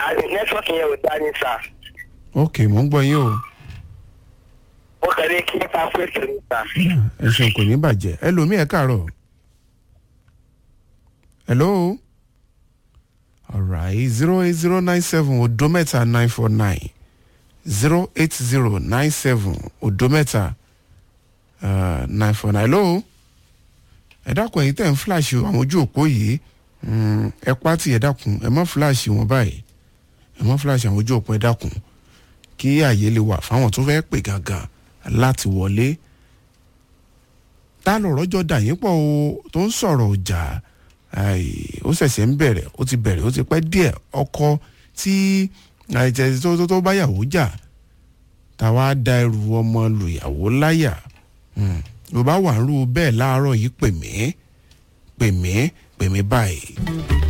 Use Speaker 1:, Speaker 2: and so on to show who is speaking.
Speaker 1: àti nẹ́tíwọ́ọ̀kì yẹn ò dá ní sà
Speaker 2: ok mò ń gbọ́ yín o
Speaker 1: ó kẹ́lé kí n ta fún ètò ní sà.
Speaker 2: ẹ ṣeun kò ní bàjẹ́ ẹlòmíì ẹ káàárọ̀ hello alright zero eight zero nine seven odo mẹ́ta nine four nine zero eight zero nine seven odo mẹ́ta nine four nine hello ẹ dákun ẹ̀yin tẹ̀ ń fíláàṣì àwọn ojú òpó yìí mm, ẹ pátì ẹ dákun ẹ má fíláàṣì wọn báyìí ẹ má fíláàṣì àwọn ojú òpó ẹ dákun kí àyè lè wà fáwọn tó fẹ́ pè gangan láti wọlé tá lọ̀rọ̀ jọ dà yín pọ̀ o tó ń sọ̀rọ̀ ọjà ó ṣẹ̀ṣẹ̀ ń bẹ̀rẹ̀ ó ti bẹ̀rẹ̀ ó ti pẹ́ díẹ̀ ọkọ tí àìjẹ́ tó tó tó báyàwó jà táwa da ẹrù ọmọ lùyàwó láyà ló bá wà ń rú bẹ́ẹ̀ láàárọ̀ yìí pè mí pè mí pè mí báyìí.